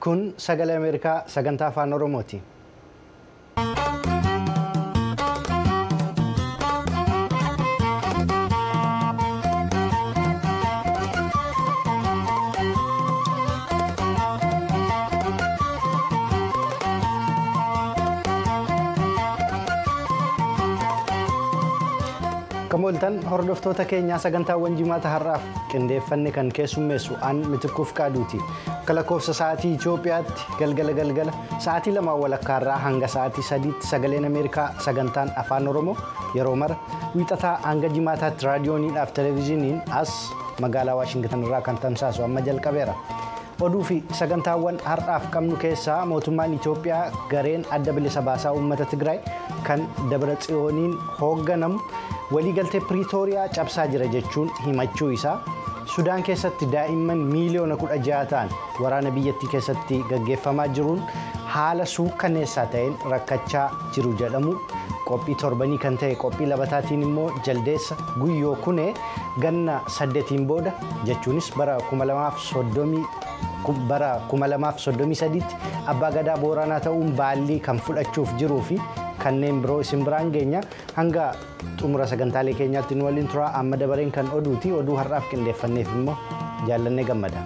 Kun sagalee Ameerikaa sagantaa afaan Oromooti. Kamooltan hordoftoota keenyaa sagantaawwan jimaata har'aaf qindeeffanne kan keessummeessu aan mitikkuuf qaaduuti. Akka lakkoofsa sa'aatii Itoophiyaatti galgala galgala sa'aatii lamaan walakkaarraa hanga sa'aatii sadiitti sagaleen Ameerikaa sagantaan afaan Oromoo yeroo mara wiixataa hanga jimaataatti raadiyooniidhaaf televezyiiniin as magaalaa Waashingitan irraa kan tamsaasu amma jalqabeera. Oduu fi sagantaawwan har'aaf qabnu keessaa mootummaan Itoophiyaa gareen adda bilisa baasaa uummata Tigraay kan Dabra Tsiyooniin hoogganamu waliigaltee Piriitooriyaa cabsaa jira jechuun himachuu isaa Sudaan keessatti daa'imman miiliyoona kudha ja'a ta'an waraana biyyattii keessatti gaggeeffamaa jiruun haala suukkanneessaa ta'een rakkachaa jiru jedhamu qophii torbanii kan ta'e qophii labataatiin immoo jaldeessa guyyoo kunee ganna saddeetiin booda jechuunis bara 2030 bara 2033tti abbaa gadaa booranaa ta'uun baallii kan fudhachuuf jiruu fi kanneen biroo isin biraan geenya hanga xumura sagantaalee keenyaatti nu waliin turaa amma dabareen kan oduuti oduu har'aaf qindeeffanneef immoo jaallannee gammada.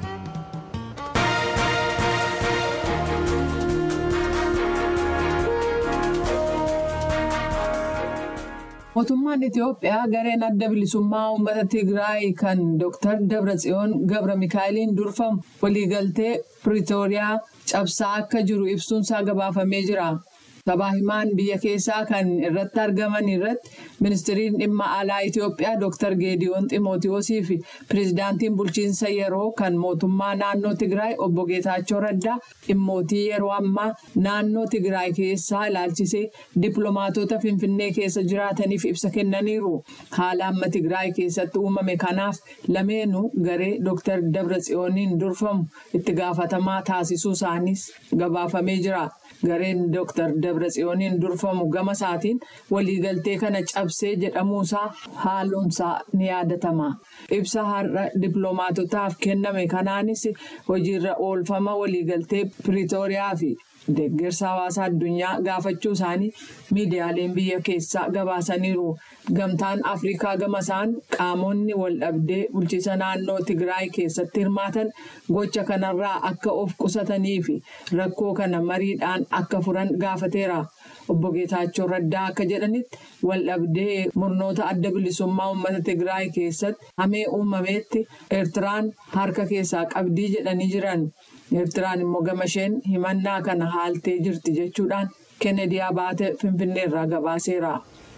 Mootummaan Itoophiyaa gareen adda bilisummaa uummata Tigraay kan Dr. Dabratsiyoon Gabra Mikaa'eliin durfamu waliigaltee Piriitooriyaa cabsaa akka jiru ibsuunsaa gabaafamee jira. Sabaa himaan biyya keessaa kan irratti argaman irratti ministiriin dhimma alaa Itoophiyaa Dr. Geediyoon Ximootiyoosii fi pireezidaantiin bulchiinsa yeroo kan mootummaa naannoo Tigraay obbo Geetaachoo Raddaa dhimmootii yeroo ammaa naannoo Tigraay keessaa ilaalchisee dippiloomaatota Finfinnee keessa jiraataniif ibsa kennaniiru. Haala amma Tigraay keessatti uumame kanaaf lameenuu garee Dr. Dabratsiyooniin durfamu itti gaafatamaa taasisuu isaaniis gabaafamee jira. Gareen Dr. Dabratsiyooniin durfamu gama isaatiin waliigaltee kana cabsee jedhamuusaa haaluunsaa ni yaadatama. Ibsa har'a dippiloomaatotaaf kenname kanaanis hojiirra oolfama waliigaltee Piriitooriyaa fi deeggarsa hawaasa addunyaa gaafachuu isaanii miidiyaaleen biyya keessaa gabaasaniiru. Gamtaan Afrikaa gama isaan qaamonni waldhabdee bulchiisa naannoo Tigraay keessatti hirmaatan gocha kanarraa akka of qusatanii fi rakkoo kana mariidhaan akka furan gaafateera. Obbo Geetaachoo Raddaa akka jedhanitti waldhabdee murnoota adda bilisummaa uummata Tigraay keessatti hamee uumameetti Eertiraan harka keessaa qabdii jedhanii jiran. Eertiraan immoo gama isheen himannaa kana haaltee jirti jechuudhaan Kennedy Abaate Finfinneerraa gabaaseera.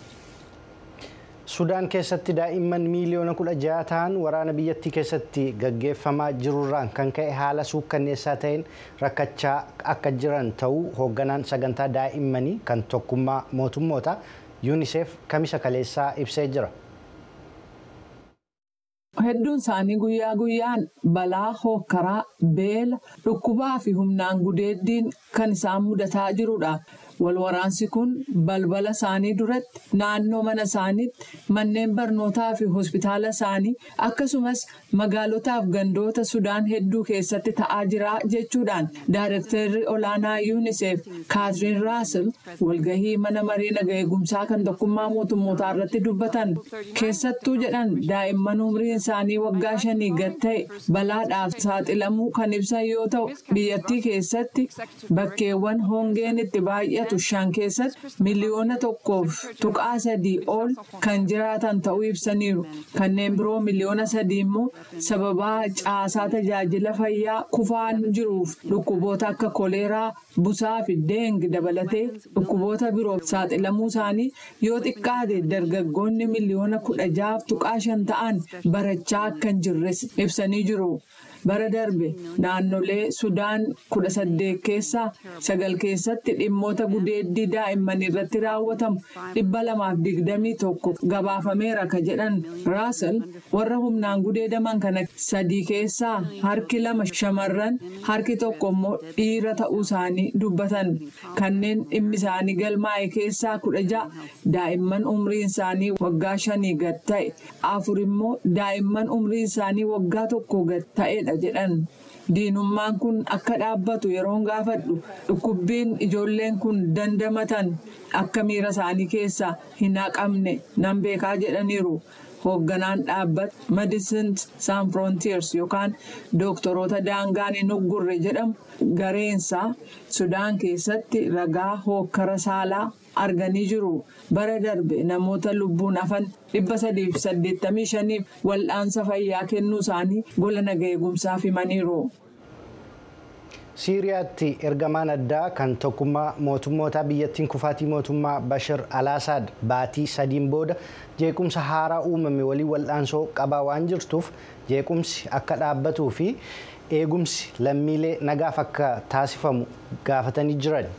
Sudaan keessatti daa'imman miiliyoona kudha ja'a ta'an waraana biyyattii keessatti gaggeeffamaa jirurraan kan ka'e haala suukkanneessaa ta'een rakkachaa akka jiran ta'uu hoogganaan sagantaa daa'immanii kan tokkummaa mootummoota yuuniseef kamisa kaleessaa ibsee jira. Hedduun isaanii guyyaa guyyaan balaa hookkaraa beela dhukkubaa fi humnaan gudeeddiin kan isaan mudataa jirudha. Walwaraansi kun balbala isaanii duratti naannoo mana isaaniitti manneen barnootaa fi hospitaala isaanii akkasumas magaalotaaf gandoota Sudaan hedduu keessatti ta'aa jira jechuudhaan Daayirektarri olaanaa yuuniseef Kaatiriin Raasel walgahii mana maree naga eegumsaa kan tokkummaa mootummootaa irratti dubbatan keessattuu jedhan daa'imman umriin isaanii waggaa shanii gad ta'e balaadhaaf saaxilamuu kan ibsan yoo ta'u biyyattii keessatti bakkeewwan hongeen itti baay'atu. shan keessatti miliyoona tokkoof tuqaa sadii ol kan jiraatan ta'uu ibsaniiru kanneen biroo miliyoona sadii immoo sababaa caasaa tajaajila fayyaa kufaan jiruuf dhukkuboota akka koleeraa busaa fi deengi dabalatee dhukkuboota biroof saaxilamuu isaanii yoo xiqqaate dargaggoonni miliyoona kudha jaaf tuqaa shan ta'an barachaa akka hin jirres ibsanii jiru. bara darbe naannolee sudaan kudha saddeet keessaa sagal keessatti dhimmoota gudeeddii daa'imman irratti raawwatamu dhibba lamaaf digdamii tokko gabaafameera ka jedhan raasel warra humnaan gudeedaman kana sadii keessaa harki lama shamarran harki tokko immoo dhiira ta'uu isaanii dubbatan kanneen dhimmi isaanii galmaa'e keessaa kudha ja'a daa'imman umriin isaanii waggaa shanii gad ta'e afur immoo daa'imman umriin isaanii waggaa tokko gad ta'edha jedhan diinummaan kun akka dhaabbatu yeroon gaafadhu dhukkubbiin ijoolleen kun dandamatan akka miira isaanii keessaa hin haqamne nan beekaa jedhaniiru. hoogganaan dhaabbata medicines sans frontiers yookaan dooktoroota daangaan hin uggurre jedhamu gareensaa sudaan keessatti ragaa hookkara saalaa arganii jiru bara darbe namoota lubbuun hafan dhibba sadiif saddeettamii shaniif wal'aansa fayyaa kennuu isaanii gola naga eegumsaaf himaniiru. siiriyaatti ergamaan addaa kan tokkummaa mootummoota biyyattiin kufaatii mootummaa bashir alaasaad baatii sadiin booda jeequmsa haaraa uumame waliin wal'aansoo qabaa waan jirtuuf jeequmsi akka dhaabbatuu fi eegumsi lammiilee nagaaf akka taasifamu gaafatanii jiran.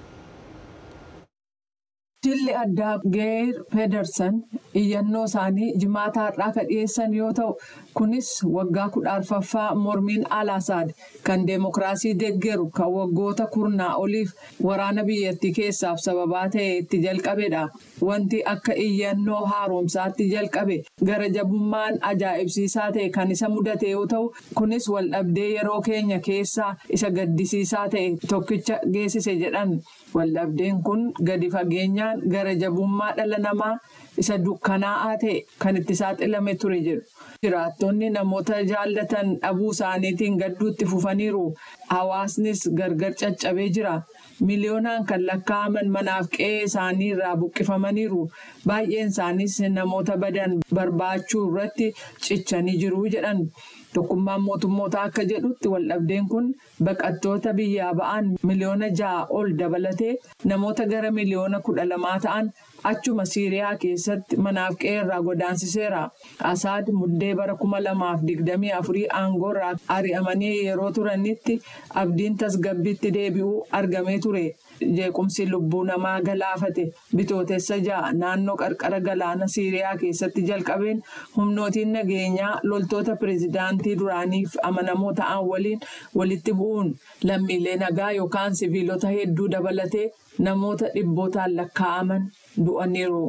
Jilli addaa Geer Pedersen iyyannoo isaanii jimaata har'aa kan dhiyeessan yoo ta'u kunis waggaa kudha arfaffaa mormiin alaasaad kan deemokiraasii deeggaru kan waggoota kurnaa oliif waraana biyyattii keessaaf sababaa ta'e itti jalqabedha. Wanti akka iyyannoo haaromsaatti jalqabe gara jabummaan ajaa'ibsiisaa ta'e kan isa mudate yoo ta'u kunis waldhabdee yeroo keenya keessaa isa gaddisiisaa ta'e tokkicha geessise jedhan. Waldhabdeen kun gadi fageenyaan gara jabummaa dhala namaa isa dukkanaa'aa ta'e kan itti saaxilame ture jedhu. Jiraattonni namoota jaallatan dhabuu isaaniitiin gadduutti fufaniiru. Hawaasnis gargar caccabee jira. Miliyoonaan kan lakkaa'aman manaaf qe'ee isaanii irraa buqqifamaniiru. Baay'een isaaniis namoota badan barbaachuu irratti cichanii jiru jedhan. Tokkummaan mootummoota akka jedhutti waldhabdeen kun baqattoota biyyaa ba'an miliyoona ja'a ol dabalatee namoota gara miliyoona kudha lamaa ta'an achuma Siiriyaa keessatti manaaf qe'ee irraa godaansiseera. Asaad muddee bara kuma lamaaf digdamii afurii aangoo irraa ari'amanii yeroo turanitti abdiin tasgabbiitti deebi'uu argamee ture. Jeequmsi lubbuu namaa galaafate bitootessa ja'a naannoo qarqara galaana Siiriyaa keessatti jalqabeen humnootiin nageenyaa loltoota pireezidaantii duraaniif amanamoo ta'an waliin walitti bu'uun lammiilee nagaa yookaan siviilota hedduu dabalatee namoota dhibbootaan lakkaa'aman du'aniiru.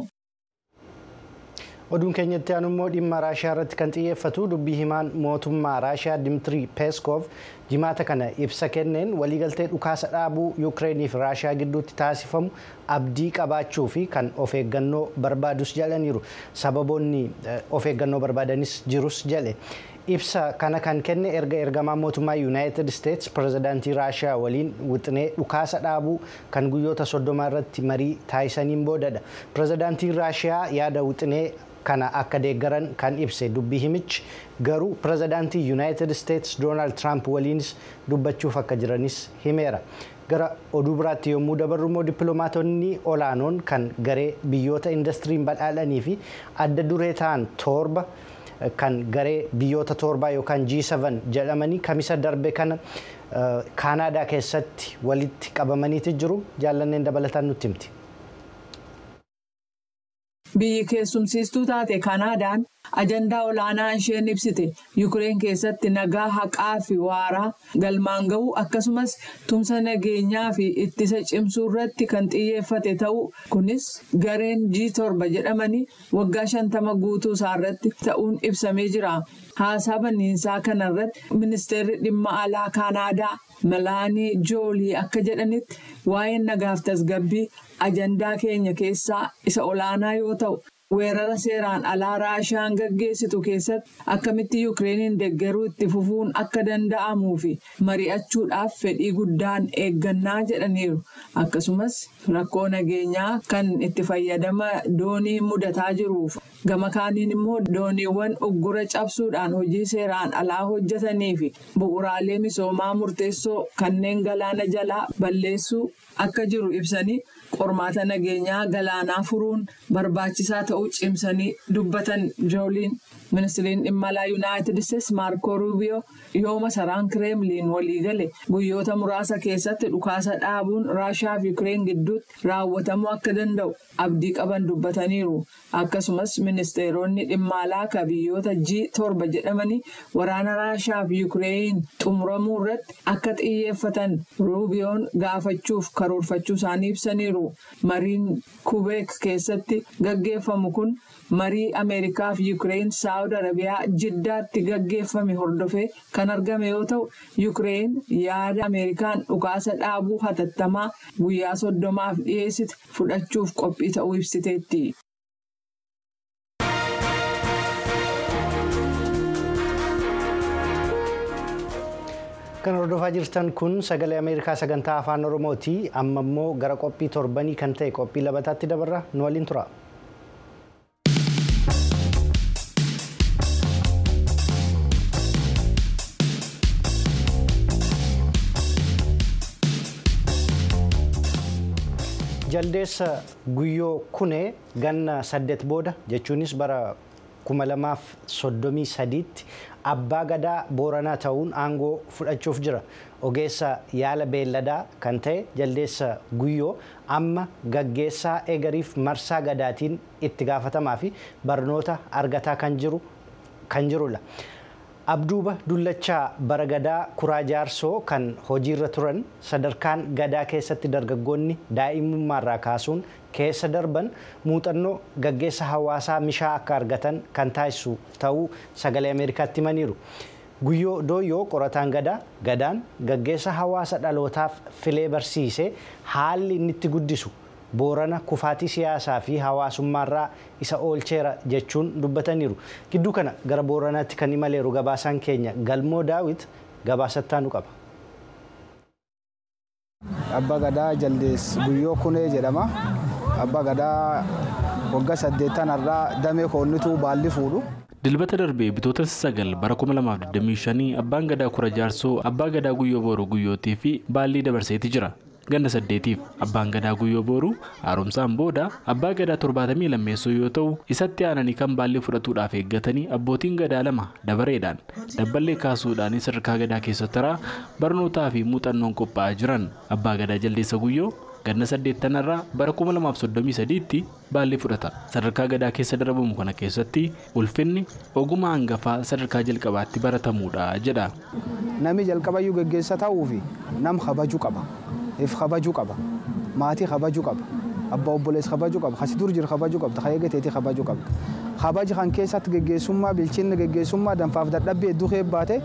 oduun keenyatti aanu immoo dhimma raashiyaa irratti kan xiyyeeffatu dubbii himaan mootummaa raashiyaa dimtirii peeskoof jimaata kana ibsa kenneen waliigaltee dhukaasa dhaabuu yuukireeniif raashiyaa gidduutti taasifamu abdii qabaachuu fi kan of eeggannoo barbaadus jedhaniiru sababoonni of eeggannoo barbaadanis jirus jedhe ibsa kana kan kenne erga ergamaa mootummaa yuunaayitid isteetsi pirezidaantii raashiyaa waliin wixinee dhukaasa dhaabuu kan guyyoota soddoma irratti marii taasisaniin boodadha pirezidaantiin raashiyaa yaada wixinee kana akka deeggaran kan ibse dubbii himichi garuu pirezidaantii yuunaayitid isteetsi doonaald tiraamp waliinis dubbachuuf akka jiranis himeera. gara oduu biraatti yommuu dabarru immoo dippiloomaatonni olaanoon kan garee biyyoota indastiriin badhaadhanii fi adda duree ta'an torba kan garee biyyoota torbaa yookaan G7 jedhamanii kamisa darbe kana kaanaadaa keessatti walitti qabamaniiti jiru jaallanneen dabalataan nutti himti. Biyyi keessumsiistuu taate Kanaadaan ajandaa olaanaa isheen ibsite Yukireen keessatti nagaa haqaa fi waaraa galmaan ga'uu akkasumas tumsa nageenyaa fi ittisa cimsuu irratti kan xiyyeeffate ta'uu kunis gareen G7 jedhamanii waggaa shantama guutuu isaarratti ta'uun ibsamee jira. Haasaa banniinsaa kanarratti ministeerri dhimma alaa Kanaadaa Melaanii Joolii akka jedhanitti waa'een nagaaf tasgabbii ajandaa keenya keessaa isa olaanaa yoo ta'u weerara seeraan alaa raashaan gaggeessitu keessatti akkamitti yuukireeniin deeggaruu itti fufuun akka danda'amuu fi mari'achuudhaaf fedhii guddaan eeggannaa jedhaniiru akkasumas rakkoo nageenyaa kan itti fayyadama doonii mudataa jiruuf gama kaaniin immoo dooniiwwan uggura cabsuudhaan hojii seeraan alaa hojjetanii fi bu'uraalee misoomaa murteessoo kanneen galaana jalaa balleessuu akka jiru ibsanii. qormaata nageenyaa galaanaa furuun barbaachisaa ta'uu cimsanii dubbatan jooliin ministiriin dhimma alaa yuunaayitid isteetsi maarkoo ruubiyoo yoo masaraan kireemliin waliigale guyyoota muraasa keessatti dhukaasa dhaabuun raashaa fi yukireen gidduutti raawwatamuu akka danda'u abdii qaban dubbataniiru akkasumas ministeeronni dhimma alaa ka biyyoota g torba jedhamanii waraana raashaa fi yukireen xumuramuu irratti akka xiyyeeffatan ruubiyoon gaafachuuf karoorfachuu isaanii ibsaniiru. mariin kubeek keessatti gaggeeffamu kun marii ameerikaa fi yukireen saawut saawud arabiyaa jiddaatti gaggeeffame hordofee kan argame yoo ta'u yuukireen yaada ameerikaan dhukaasa dhaabuu hatattamaa guyyaa soddomaaf dhiyeessite fudhachuuf qophii ta'uu ibsiteetti. kan hordofaa jirtan kun sagalee ameerikaa sagantaa afaan oromooti amma immoo gara qophii torbanii kan ta'e qophii labataatti dabarra nu waliin tura. jaldeessa guyyoo kunee ganna saddeet booda jechuunis bara kuma lamaaf soddomii sadiitti abbaa gadaa booranaa ta'uun aangoo fudhachuuf jira ogeessa yaala beelladaa kan ta'e jaldeessa guyyoo amma gaggeessaa eegariif marsaa gadaatiin itti gaafatamaa fi barnoota argataa kan jiru kan jirudha. abduuba dullachaa bara gadaa kuraa jaarsoo kan hojiirra turan sadarkaan gadaa keessatti dargaggoonni daa'imummaarraa kaasuun keessa darban muuxannoo gaggeessa hawaasaa mishaa akka argatan kan taasisu ta'uu sagalee ameerikaatti himaniiru. guyyoo dooyyoo qorataan gadaa gadaan gaggeessa hawaasa dhalootaaf filee barsiisee haalli inni itti guddisu boorana kufaatii siyaasaa fi hawaasummaarraa isa oolcheera jechuun dubbataniiru gidduu kana gara booranaatti kan imaleeru gabaasaan keenya galmoo daawit gabaasattaanu qaba. Abbaa gadaa jaldees guyyoo kunee jedhama. Abbaa gadaa waggaa saddeettan irraa damee koonnituu baalli fuudhu. dilbata darbee bitoota sagal bara 2025 abbaan gadaa kura jaarsoo abbaa gadaa guyyoo booruu guyyootii fi baallii dabarseeti jira. ganna saddeetiif abbaan gadaa guyyoo booruu haaromsaan booda abbaa gadaa torbaatamii lammeessoo yoo ta'u isatti aananii kan baallii fudhatuudhaaf eeggatanii abbootiin gadaa lama dabareedhaan dabballee kaasuudhaan sadarkaa gadaa keessa taraa barnootaa fi muuxannoon qophaa'aa jiran abbaa gadaa jaldeessa guyyoo ganna saddeettanarraa bara 2033tti baallii fudhata sadarkaa gadaa keessa darbamu kana keessatti ulfinni ogummaa hangafaa sadarkaa jalqabaatti baratamuudha jedha. Namni jalqabayyuu gaggeessa ta'uufi nam kabajuu qaba. if kabajuu qaba maatii kabajuu qaba abbaa obboleessa kabajuu qaba kasi dur jiru kabajuu qabda kan eegateetii kabajuu qabda kabaji kan keessatti geggeessummaa bilchinni geggeessummaa danfaaf dadhabbii hedduu keebbaate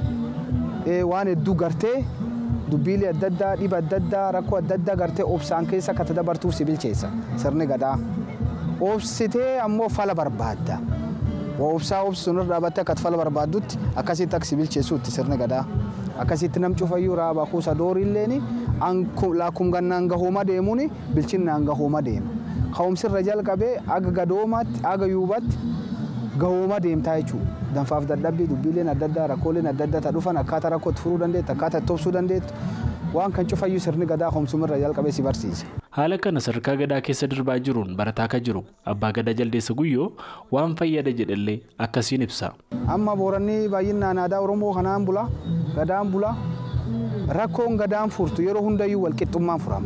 waan hedduu gartee dubbiilee adda addaa dhiba adda addaa rakkoo adda addaa gartee obsaan keessa akka dabartuuf si bilcheessa sirni gadaa obsitee ammoo fala barbaadda obsaa obsuun irra dhaabattee akka fala barbaaddutti akkasitti akka si bilcheessuutti sirni gadaa akkasitti nam cufayyuu raabaa kuusa dooriilleeni laakum gannaan gahooma deemuun bilchinnaan gahooma deema. Ka'umsirra jalqabee aga gadoomaatti aga yuubatti gahooma deemtaa jechuudha. Danfaaf dadhabbii dubbiileen adda addaa rakkooleen adda addaa dhufan akkaataa rakkoo itti furuu dandeettu akkaataa itti obsuu dandeettu waan kan cufayyuu sirni gadaa ka'umsumirra jalqabee si barsiisa. Haala kana sadarkaa gadaa keessa darbaa jiruun barataa akka jiru abbaa gadaa jaldeessa guyyoo waan fayyada jedhallee akkasiin ibsa. Amma booranni baay'inaan aadaa Oromoo kanaan bula gadaan bula rakkoon gadaan furtu yeroo hundayyuu walqixxummaan furama.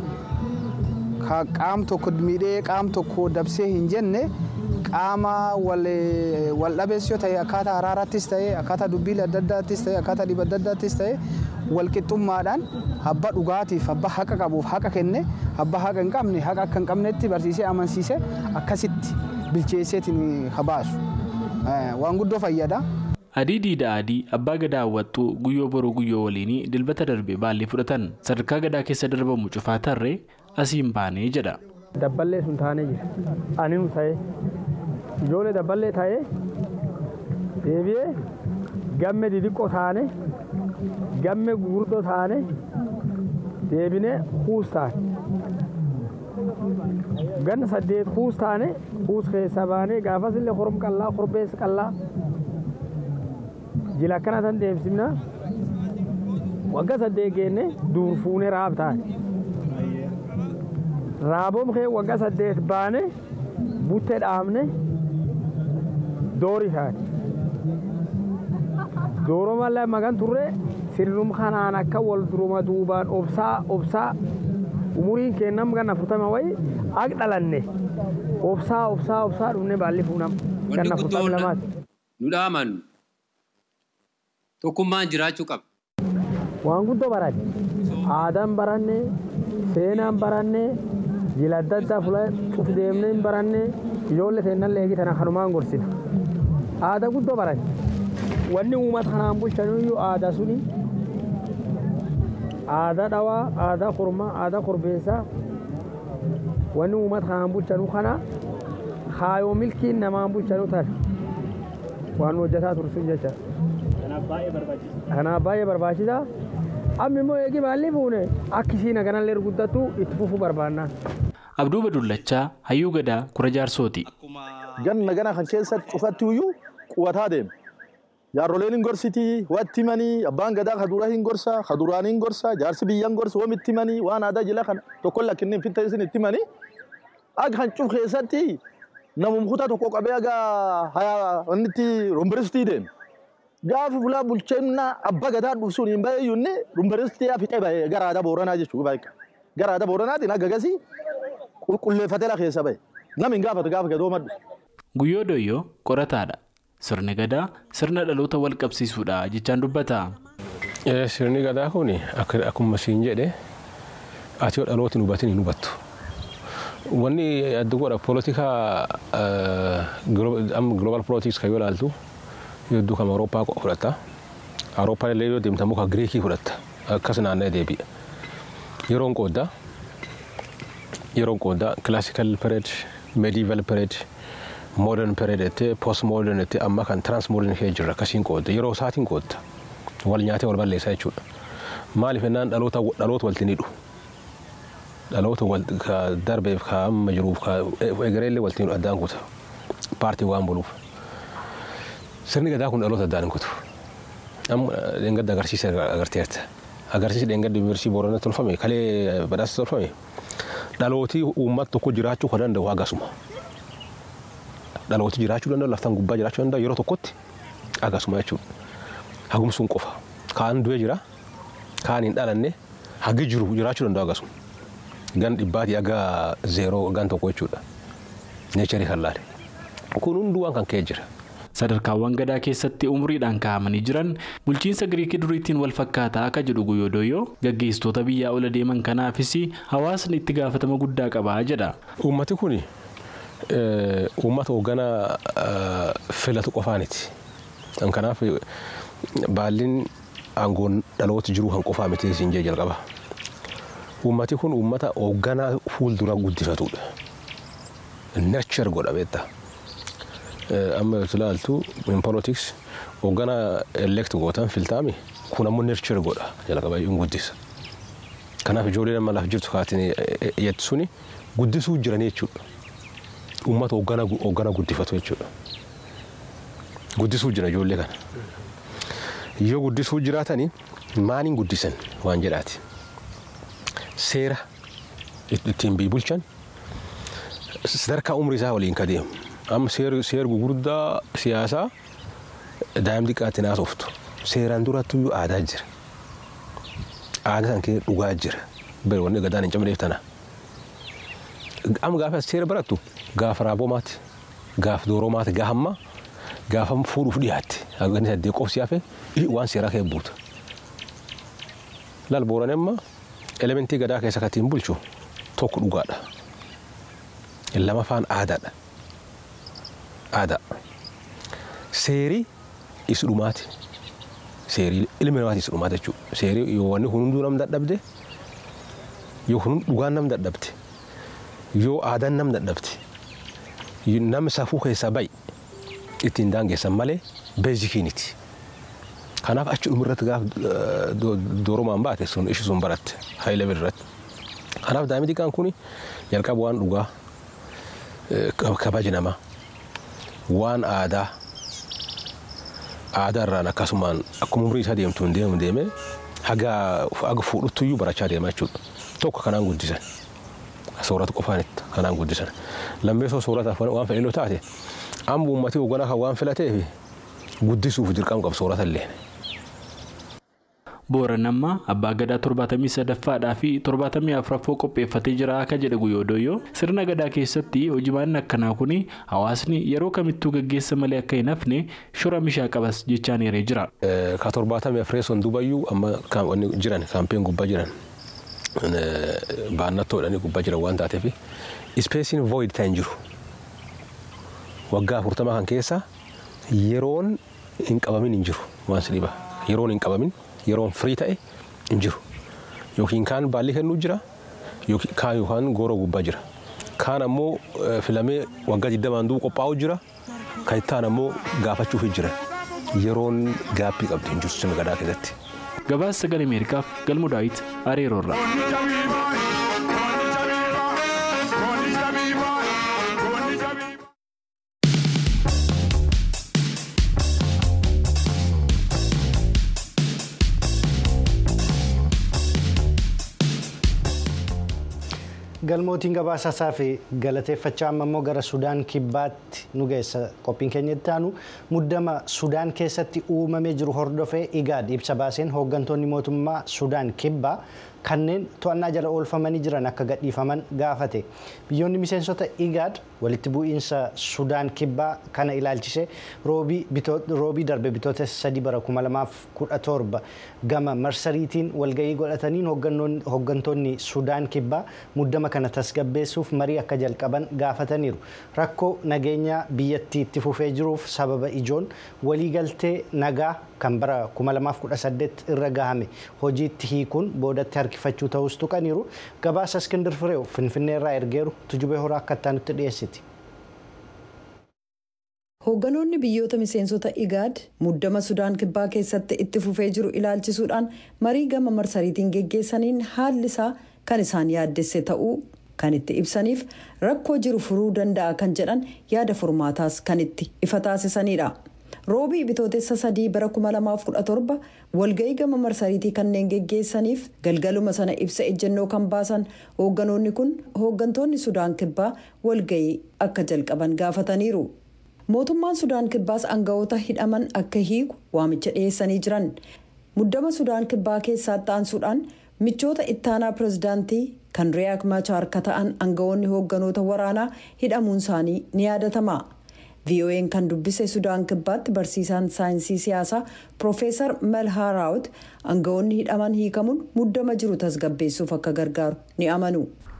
Qaam tokko miidhee qaam tokko dabsee hin jenne qaama wal dhabees yoo ta'e akkaataa araaraattis ta'e akkaataa dubbiilee adda addaattis ta'e akkaataa dhiba adda addaattis ta'e walqixxummaadhaan abba dhugaatiif abba haqa qabuuf haqa kenne abba haqa hin qabne haqa akka hin qabnetti barsiisee amansiisee akkasitti bilcheesseetiin habaasu waan guddoo fayyada. Adii diida adii abbaa gadaa hawwattuu guyyoo boruu guyyoo waliinii dilbata darbe baallii fudhatan sadarkaa gadaa keessa darbamu cufaa tarree asiin baanee jedha. Dabballee sun taanee jira. Aniin ta'ee ijoollee dabballee ta'ee deebi'ee gamme didiqqoo taane gamme gurguddoo taane deebinee kuus taane. Ganna saddeet kuus taane kuus keessa baanee gaafas illee horom qallaa korbeessa qallaa jila akkana tan deemsifna wagga saddeet geenne duur fuunee raab taane. Raaboom kee wagga saddeet baane buttee dhaabne doori taane. Dooroo mallee magan turre sirnum kanaan akka wal duruma duubaan obsaa obsaa umuriin kennam ganna furtama wayi ak dhalanne obsaa obsaa obsaa dhufne baalli fuunam ganna furtama lamaati. Nu dhaamannu tokkummaan jiraachuu qaba. Waan guddoo baranne aadaan baranne seenaan baranne jila adda addaa fuula cuf deemnee hin baranne ijoollee seenan leegii tana kanumaan gorsina. aadaa guddoo baran wanni uummata kanaan bulchaniyyuu aadaa suni aadaa dhawaa aadaa kurmaa aadaa korbeessaa wanni uummata kanaan bulchanuu kana kaayoo milkiin namaan bulchanuu tan waan hojjetaa tursun jecha kanaaf baay'ee barbaachisaa amma immoo eegi maalli fuune akkisii naganallee guddattu itti fufuu barbaannaa. Abduu Badullachaa Hayyuu Gadaa Kura Jaarsooti. Ganna gana kan keessatti cufatti iyyuu quwataa deema. Jaarroleen hin gorsitii, watti himanii, abbaan gadaa kaduraa hin gorsa, kaduraan hin gorsa, jaarsi biyyan gorsa, wamitti himanii, waan aadaa jila kana tokko lakkinni fitta isin itti himanii. Akka kan cuf keessatti namum kutaa tokko qabee aga haya wanni itti rumbiristii deema. Gaafa fulaa bulchinna abbaa gadaa dhufsuun hin bahe iyyuu inni rumbiristii fixee bahe gara aadaa booranaa jechuudha. Gara aadaa booranaatiin akka gasii qulqulleeffatee la keessa bahe. Namni hin gaafatu gaafa gadoo maddu. Guyyoo Doyyoo qorataadha. Sirni gadaa sirna dhaloota wal qabsiisuudha jechaan dubbata. Sirni gadaa kun akkuma siin jedhe ati yoo dhaloota hin hubatin hin hubattu. Wanni adda godha poolitikaa global politics kan yoo ilaaltu hedduu kan Awurooppaa fudhatta. Awurooppaan illee yoo deemtamu kan Giriikii fudhatta. Akkas naanna'ee deebi'a. Yeroon qooddaa yeroon qooddaa classical period, medieval period, modern period jettee post modern jettee amma kan trans modern kee jirra akkasiin qoodda yeroo isaatiin qoodda wal nyaatee wal balleessaa jechuudha. Maaliif ennaan dhaloota dhaloota walti ni dhufu. Dhaloota darbeef ka amma jiruuf ka egereellee walti ni addaan kuta paartii waan buluuf. Sirni gadaa kun dhaloota addaan hin kutu. Amma dheengadda agarsiisa agarteerta. Agarsiisi dheengadda yuunivarsiitii Booranatti tolfame kalee badhaasa tolfame. dhalootii uummata tokko jiraachuu kan danda'u hagasuma. Dhalootii jiraachuu danda'u laftaan gubbaa jiraachuu danda'u yeroo tokkotti hagasuma jechuudha. Hagumsuun qofa. Kaan du'ee jira, kaan hin dhalanne, hagi jiru jiraachuu danda'u hagasuma. Gan dhibbaatii aga zeeroo gan tokko jechuudha. Neecharii kan laale. Kun hunduu waan kan ka'e jira. Sadarkaawwan gadaa keessatti umuriidhaan kaa'amanii jiran bulchiinsa Giriikii duriitiin wal fakkaataa akka jedhu Guyyoo Doyyoo gaggeessitoota biyyaa ola deeman kanaafis hawaasni itti gaafatama guddaa qabaa jedha. Uummati kun uummata hoogganaa filatu qofaaniti. Kanaaf baalliin aangoon dhaloota jiruu kan qofaa miti isin jee jalqaba. Uummati kun uummata hoogganaa fuuldura guddifatudha. Nurture godha beektaa. amma yoo ilaaltu in politics hoogganaa elect gootan filtaami kun ammoo nurture godha jalqaba hin guddisa. Kanaaf ijoollee nama lafa jirtu kaatiin jettu suni guddisuu jiranii jechuudha. Uummata hoogganaa guddifatu jechuudha. Guddisuu jira ijoollee kana. Yoo guddisuu jiraatanii maaliin guddisan waan jedhaati. Seera ittiin bii bulchan sadarkaa umrii isaa waliin ka deemu. amma seer gugurdaa siyaasaa daa'im xiqqaatti naasoftu seeraan duratti iyyuu aadaa jira aadaa san keessa dhugaa jira bari wanni gadaan hin cabneef tana amma gaafa seera barattu gaafa raabomaati gaafa dooromaati gaafa ammaa gaafa fuudhuuf dhiyaatte hagani saddee qofsi hafe waan seeraa kee buuta laal booran amma elementii gadaa keessa katiin bulchu tokko dhugaadha lamaffaan aadaadha. aadaa. Seerii isa dhumaati. Seerii ilmi namaati isa dhumaati jechuudha. Seerii yoo wanni kun hunduu nam dadhabde yoo kun dhugaan nam dadhabde yoo aadaan nam dadhabde nam safuu keessaa bayi ittiin daangessan malee beezikiiniti. Kanaaf achi dhumirratti gaafa dooromaan baate sun ishi sun baratte hayilee birratti. Kanaaf daa'imni xiqqaan kun jalqaba waan dhugaa kabaji namaa. waan aadaa aadaa irraan akkasumaan akkuma umrii isaa deemtuun deemu deeme haga haga fuudhutti iyyuu barachaa deema jechuudha. Tokko kanaan guddisan. Soorata qofaanitti kanaan guddisan. Lammeessoo soorataaf waan fedhannoo taate amma uummatni hoogganaa kan waan filateef guddisuuf dirqama qabu soorata illee. Booranammaa abbaa gadaa torbaatamii sadaffaadhaa fi torbaatamii afuraffoo qopheeffatee jira akka jedhe Guyyoo Doyyoo sirna gadaa keessatti hojimaan akkanaa kun hawaasni yeroo kamittuu gaggeessa malee akka hin hafne shora mishaa qabas jechaan eeree jira. Ka torbaatamii afureessoon dubayyuu amma jiran kaampeen gubbaa jiran baannattoodhanii gubbaa jiran waan taateef ispeesiin void ta'in jiru. Waggaa afurtamaa kan keessa yeroon hin qabamin hin jiru waan si dhiba yeroon hin qabamin yeroon firii ta'e hin jiru yookiin kaan baalli kennuu jira kaan yookaan gooroo gubbaa jira kaan ammoo filamee waggaa digdamaan du'u qophaa'u jira kan itti aanu ammoo gaafachuuf jira yeroon gaappii qabdi hin jirtu sirna gadaa keessatti. Gabaasa sagalee Ameerikaaf galmu daawit Areeroorraa. galmootiin gabaasasaa fi galateeffachaa amma immoo gara sudaan kibbaatti nu geessa qophiin keenya itti aanu muddama sudaan keessatti uumamee jiru hordofee igaad ibsa baaseen hooggantoonni mootummaa sudaan kibbaa kanneen to'annaa jala oolfamanii jiran akka gadhiifaman gaafate biyyoonni miseensota igaad walitti bu'iinsa sudaan kibbaa kana ilaalchise roobii darbe bitoota sadii bara 2017 gama marsariitiin walgahii godhataniin hooggantoonni sudaan kibbaa muddama kana tasgabbeessuuf marii akka jalqaban gaafataniiru rakkoo nageenya biyyattii itti fufee jiruuf sababa ijoon waliigaltee nagaa kan bara 2018 irra gahame hojiitti hiikuun boodatti harkifachuu ta'us tuqaniiru gabaasa iskindir fireew finfinnee irraa ergeeru tujubee horaa akka itti dhiyeessiti. Hoogganoonni biyyoota miseensota igaad muddama sudaan kibbaa keessatti itti fufee jiru ilaalchisuudhaan marii gama marsariitiin geggeessaniin haalli isaa kan isaan yaaddesse ta'uu kan itti ibsaniif rakkoo jiru furuu danda'a kan jedhan yaada furmaataas kan itti ifa taasisanidha. roobii bitootessa sadii bara 2017 walga'ii gama marsariitii kanneen geggeessaniif galgaluma sana ibsa ejjennoo kan baasan hoogganoonni kun hooggantoonni sudaan kibbaa walga'ii akka jalqaban gaafataniiru. mootummaan sudaan kibbaas aangawoota hidhaman akka hiiku waamicha dhiyeessanii jiran muddama sudaan kibbaa keessatti aansuudhaan michoota ittaanaa pirezidaantii kan riyaak machaar akka ta'an aangawoonni hoogganoota waraanaa hidhamuun isaanii ni yaadatama. vo'n kan dubbise sudaan kibbaatti barsiisaan saayinsii siyaasaa piroofeesar malhaa raawut aangawoonni hidhaman hiikamuun muddama jiru tasgabbeessuuf akka gargaaru ni amanu.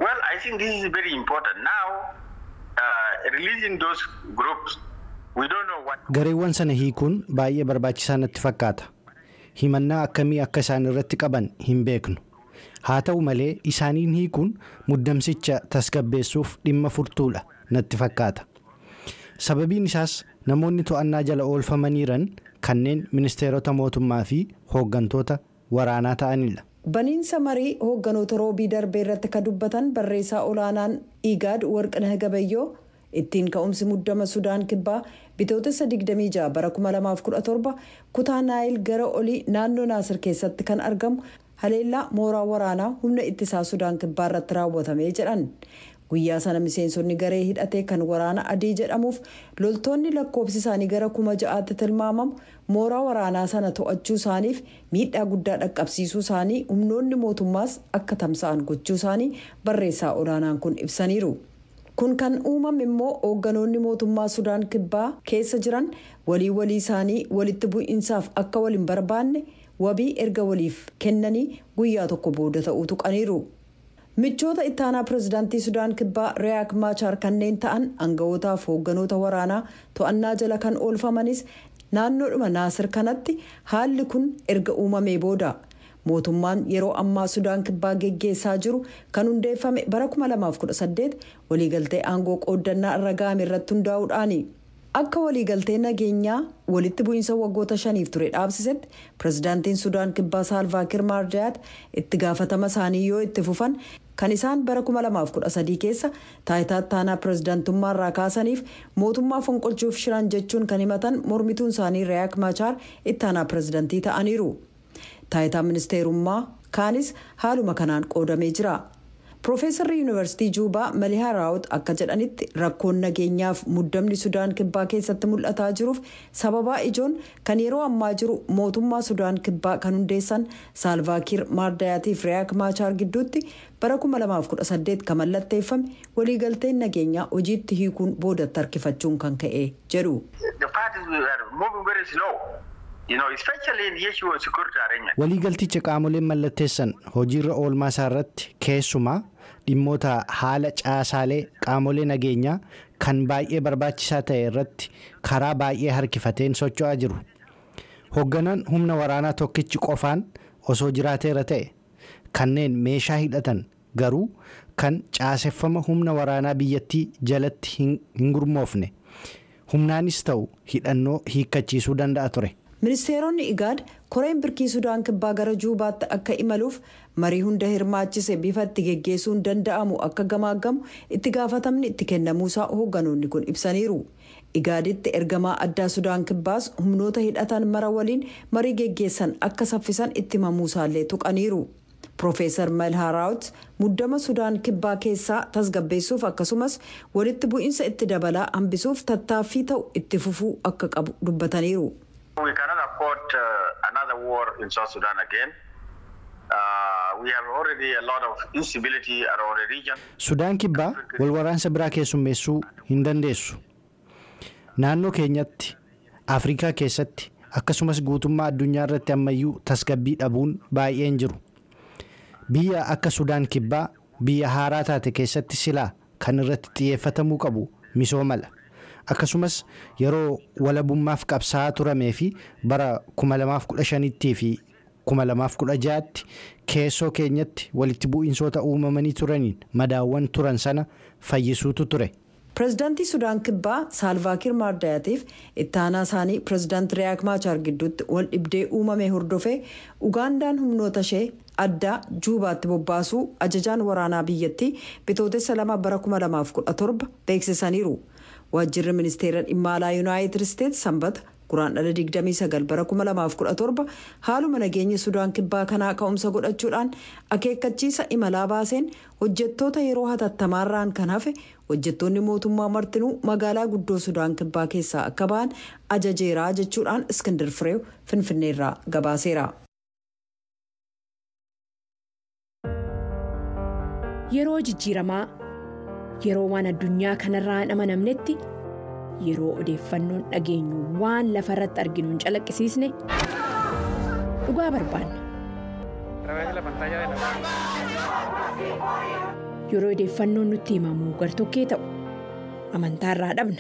gareewwan sana hiikuun baay'ee barbaachisaa natti fakkaata himannaa akkamii akka isaan irratti qaban hin beeknu haa ta'u malee isaaniin hiikuun muddamsicha tasgabbeessuuf dhimma furtuudha natti fakkaata. sababiin isaas namoonni to'annaa jala oolfamaniiran kanneen ministeerota mootummaa fi hooggantoota waraanaa ta'anidha. baniinsa marii hoogganoota roobii darbee irratti kan dubbatan barreessaa olaanaan igaad warqinah gabayyoo ittiin ka'umsi muddama sudaan kibbaa bitootessa 26 bara 2017 kutaa naayil gara olii naannoo naasir keessatti kan argamu haleellaa mooraa waraanaa humna ittisaa sudaan kibbaa irratti raawwatamee jedhan. guyyaa sana miseensonni garee hidhatee kan waraana adii jedhamuuf loltoonni lakkoofsi isaanii gara kuma ja'aatti tilmaamamu mooraa waraanaa sana to'achuu isaaniif miidhaa guddaa dhaqqabsiisuu isaanii humnoonni mootummaas akka tamsa'an gochuu isaanii barreessaa olaanaan kun ibsaniiru. kun kan uumame immoo hoogganoonni mootummaa sudaan kibbaa keessa jiran walii walii isaanii walitti bu'iinsaaf akka waliin barbaanne wabii erga waliif kennanii guyyaa tokko booda ta'uu tuqaniiru. michoota ittaanaa pirezidaantii sudaan kibbaa riyaak maachaar kanneen ta'an aangawootaaf hoogganoota waraanaa to'annaa jala kan oolfamanis naannoodhuma naasir kanatti haalli kun erga uumamee booda mootummaan yeroo ammaa sudaan kibbaa geggeessaa jiru kan hundeeffame bara 2018 waliigaltee aangoo qooddannaa irra ga'ame irratti hundaa'uudhaani. akka waliigaltee nageenyaa walitti bu'iinsa waggoota shaniif ture dhaabsisetti pirezidaantiin sudaan kibbaa saalvaakir maardayaat itti gaafatama isaanii yoo itti fufan kan isaan bara 2013 keessa taayitaa ittaanaa pirezidaantummaa irraa kaasaniif mootummaa fonqolchuuf shiran jechuun kan himatan mormituun isaanii riyaak machaar ittaanaa pirezidaantii ta'aniiru taayitaa ministeerummaa kaanis haaluma kanaan qoodamee jira. Piroofeesarri Yuunivarsiitii Juubaa Malihaa Raawut akka jedhanitti rakkoon nageenyaaf muddamni Sudaan Kibbaa keessatti mul'ataa jiruuf sababaa ijoon kan yeroo ammaa jiru mootummaa Sudaan Kibbaa kan hundeessan Saalvaakiir Maardayaatiif Riyaak Maachaar gidduutti bara 2018 kan mallatteeffame waliigalteen nageenyaa hojiitti hiikuun boodatti harkifachuun kan ka'e jedhu. waliigalticha qaamoleen mallatteessan hojiirra oolmaa isaa irratti keessumaa dhimmoota haala caasaalee qaamolee nageenyaa kan baay'ee barbaachisaa ta'e irratti karaa baay'ee harkifateen socho'aa jiru. Hoogganaan humna waraanaa tokkichi qofaan osoo jiraateera ta'e kanneen meeshaa hidhatan garuu kan caaseffama humna waraanaa biyyattii jalatti hin gurmoofne humnaanis ta'u hidhannoo hiikkachiisuu danda'a ture. ministeeronni igaad koreen birkii sudaan kibbaa gara juubaatti akka imaluuf marii hunda hirmaachise bifa itti geggeessuun danda'amu akka gamaaggamu itti gaafatamni itti kennamuusaa hoogganoonni kun ibsaniiru igaaditti ergamaa addaa sudaan kibbaas humnoota hidhatan mara waliin marii geggeessan akka saffisan itti himamuusaallee tuqaniiru. Profeesar Malhaaraawut muddama Sudaan kibbaa keessaa tasgabbeessuuf akkasumas walitti bu'iinsa itti dabalaa hambisuuf tattaaffii ta'u itti fufuu akka qabu dubbataniiru. We cannot afford uh, another war in South Sudan again. Uh, we have already a lot of instability around the region. Sudaan kibbaa wal waraansa biraa keessummeessuu hin dandeessu. Naannoo keenyatti Afrikaa keessatti akkasumas guutummaa addunyaa irratti ammayyuu tasgabbii dhabuun baay'een jiru. Biyya akka Sudaan kibbaa biyya haaraa taate keessatti silaa kan irratti xiyyeeffatamuu qabu misoomala. Akkasumas yeroo walabummaaf qabsaa'aa turamee fi bara 2015 fi 2016tti keessoo keenyatti walitti bu'iinsoota uumamanii turaniin madaawwan turan sana fayyisuutu ture. pireezidaantii sudaan kibbaa saalvaakiir maardayaatiif itti aanaa isaanii pireezidaanti riyaak maachaar gidduutti wal dhibdee uumame hordofee ugaandaan humnoota ishee addaa juubaatti bobbaasuu ajajaan waraanaa biyyattii bitootessa lama bara 2017 beeksisaniiru waajjirri ministeera dhimma alaa yuunaayitid isteetsi sanbata guraandhala 29 bara 2017 haaluma nageenya sudaan kibbaa kanaa ka'umsa godhachuudhaan akeekkachiisa imalaa baaseen hojjettoota yeroo hatattamaarraan kan hafe hojjettoonni mootummaa martinuu magaalaa guddoo sudaan kibbaa keessaa akka ba'an ajajeeraa jechuudhaan iskindir fireew finfinneerraa gabaaseera. yeroo jijjiiramaa yeroo waan addunyaa kanarraa hin amanamnetti. yeroo odeeffannoon dhageenyu waan lafa irratti arginu hin calaqqisiisne dhugaa barbaanna. yeroo odeeffannoon nutti himamu gartokkee ta'u amantaa irraa dhabna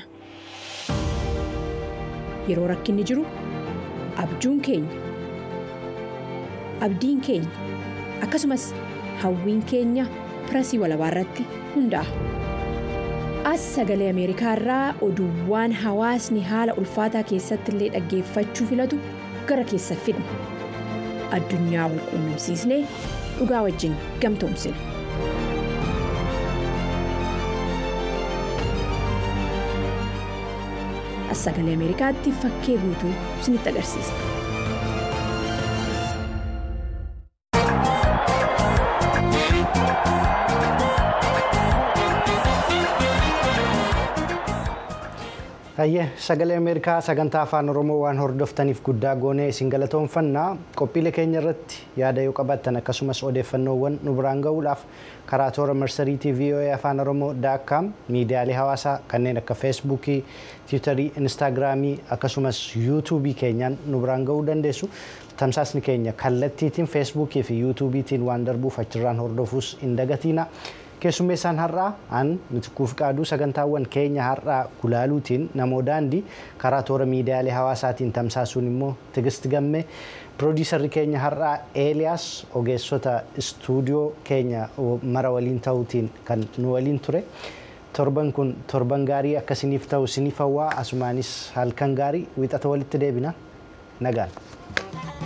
yeroo rakkinni jiru abjuun keenya abdiin keenya akkasumas hawwiin keenya pirasii walabaa irratti hundaa'a. as sagalee ameerikaa irraa oduuwwan hawaasni haala ulfaataa keessatti illee dhaggeeffachuu filatu gara keessa fidna addunyaa wal quunnamsiisnee dhugaa wajjin gamtoomsina. as sagalee ameerikaatti fakkee guutuu isinitti agarsiisa. Hayyee sagalee Ameerikaa sagantaa afaan Oromoo waan hordoftaniif guddaa goonee isin galatoomfannaa qophiilee keenya irratti yaada yoo qabaattan akkasumas odeeffannoowwan nu biraan ga'uudhaaf karaa toora marsariitii VOA afaan Oromoo daakkaam miidiyaalee hawaasaa kanneen akka feesbuukii, tiwutarii, instaagiraamii akkasumas yuutuubii keenyaan nu biraan ga'uu dandeessu. Tamsaasni keenya kallattiitiin feesbuukii fi yuutuubiitiin waan darbuuf achirraan hordofuus hin dagatiina. keessummeessaan har'aa an mitikuuf qaaduu sagantaawwan keenya har'aa gulaaluutiin namoo daandii karaa toora miidiyaalee hawaasaatiin tamsaasuun immoo tigist gamme piroodiisarri keenya har'aa eeliyaas ogeessota istuudiyoo keenya mara waliin ta'uutiin kan nu waliin ture torban kun torban gaarii akkasiniif ta'u siniif hawwaa asumaanis halkan gaarii wixata walitti deebina nagaan.